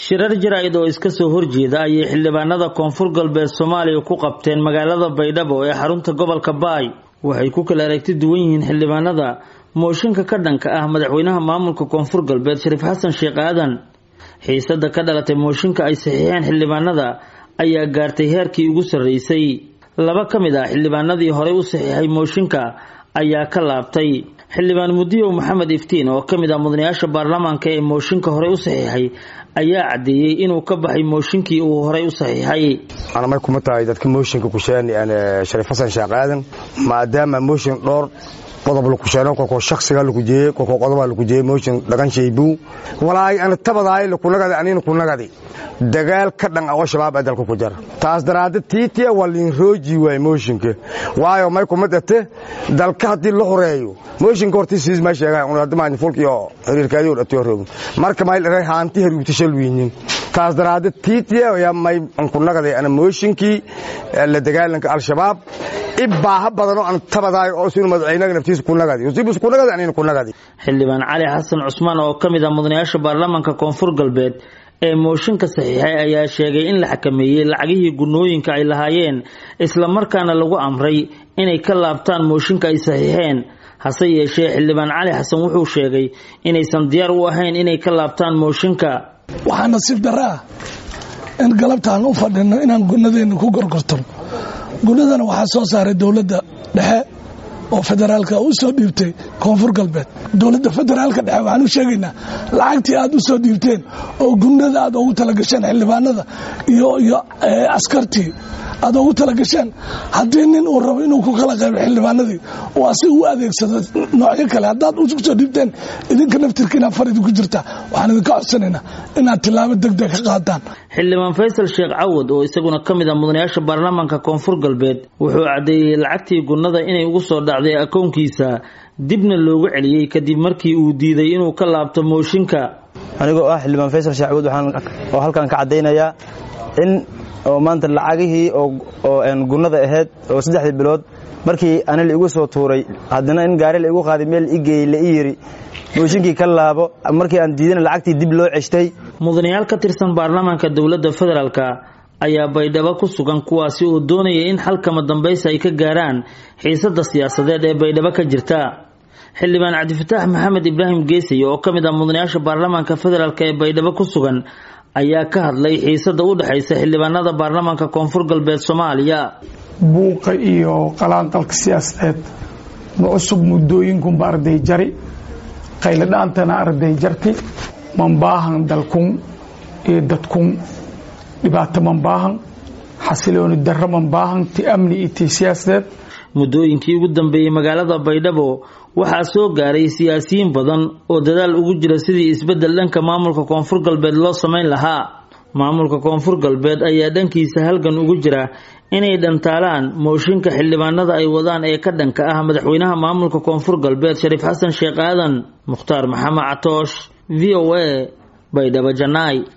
shirar jaraa'id oo iska soo horjeeda ayay xildhibaanada koonfur galbeed soomaaliya ku qabteen magaalada baydhabo ee xarunta gobolka baay waxay ku kala aragti duwan yihiin xildhibaanada mooshinka ka dhanka ah madaxweynaha maamulka koonfur galbeed shariif xasan sheekh aadan xiisada ka dhalatay mooshinka ay saxiixeen xildhibaanada ayaa gaartay heerkii ugu sarreysay laba ka mid ah xildhibaanadii horey u saxiixay mooshinka ayaa ka laabtay xildhibaan mudiyow maxamed iftiin oo ka mid ah mudanayaasha baarlamaanka ee mooshinka horey u saxiixay ayaa caddeeyey inuu ka baxay mooshinkii uu horey u saxiixay anamay kuma tahay dadka mooshinka kusheeni shariif xasan sheekh aadan maadaama mooshin dhowr qodob lakusheeno kolkoo shaksiga lakujeeye kolkoo qodoba lakujeeye mooshin dhagan shaybuu walaay ana tabadaay lakunagadi anina kunagadi dagaal ka dhan oo shabaab ee dalka ku jara taas daraaddeed tiitiya waa liin rooji waay mooshinka waayo may kuma dhate dalka haddii la horeeyo mooshinka hortii siis ma sheegaa un hadda fulkiyo xiriirkaadii dhatiyo roog marka may dharay haanti hariibta shalwiinin taas daraaddeed tiitiya yaa may kunagaday ana mooshinkii la dagaalanka al-shabaab ibaaha badanoo aan tabadaay oo sinu madaxweynaga naftiisa kunagadi usibus kunagadi anina kunagadi xildhibaan cali xasan cusmaan oo ka mid ah mudanayaasha baarlamaanka koonfur galbeed ee mooshinka saxiixay ayaa sheegay in la xakameeyey lacagihii gunooyinka ay lahaayeen islamarkaana lagu amray inay ka laabtaan mooshinka ay saxiixeen hase yeeshee xildhibaan cali xasan wuxuu sheegay inaysan diyaar u ahayn inay ka laabtaan mooshinka waxaa nasiib darra ah in galabtaan u fadhino inaan gunadeenna ku gorgortano gunadana waxaa soo saaray dowladda dhexe oo federaalka u soo dhiibtay koonfur galbeed dowladda federaalka dhexe waxaan u sheegaynaa lacagtii aad u soo dhiibteen oo gunada aad ugu talagasheen xildhibaanada iyo iyo askartii aad ugu talagasheen haddii nin uu rabo inuu ku kala qaybo xildhibaanadii oo asiga u adeegsado noocyo kale haddaad u soo dhiibteen idinka naftirkiina far idinku jirta waxaan idinka codsanaynaa inaad tilaabo degdeg ka qaadaan xildhibaan faysal sheekh cawad oo isaguna ka mid ah mudanayaasha baarlamaanka koonfur galbeed wuxuu caddeeyey lacagtii gunnada inay ugu soo dhacday akoonkiisa dibna loogu celiyey kadib markii uu diiday inuu ka laabto mooshinka anigoo ah xildhibaan faysal sheekh cawad oo halkan ka caddaynayaa in oo maanta lacagihii oo gunnada ahayd oo saddexdii bilood markii ana la igu soo tuuray haddana in gaari la igu qaaday meel igeeyey la i yidhi mooshinkii ka laabo markii aan diidana lacagtii dib loo ceshtay mudanayaal ka tirsan baarlamaanka dowladda federaalka ayaa baydhabo ku sugan kuwaasi oo doonaya in xalkama dambaysa ay ka gaaraan xiisadda siyaasadeed ee baydhabo ka jirta xildhibaan cabdifataax maxamed ibraahim geesay oo ka mid ah mudanayaasha baarlamaanka federaalk ee baydhabo ku sugan ayaa ka hadlay xiisada u dhexaysa xildhibaanada baarlamaanka koonfur galbeed soomaaliya buuqa iyo qalaanqalka siyaasadeed ma cusub muddooyinkunba arday jari qayladhaantana arday jarti manbaahan dalkun iyo dadkun dhibaato manbaahan xasilooni darro manbaahan ti amni iyo ti siyaasadeed muddooyinkii ugu dambeeyey magaalada baydhabo waxaa soo gaaray siyaasiyiin badan oo dadaal ugu jira sidii isbeddel dhanka maamulka koonfur galbeed loo samayn lahaa maamulka koonfur galbeed ayaa dhankiisa halgan ugu jira inay dhantaalaan mooshinka xildhibaanada ay wadaan ee ka dhanka ah madaxweynaha maamulka koonfur galbeed shariif xasan sheekh aadan mukhtaar maxamed catoosh v o a baydhabo janaay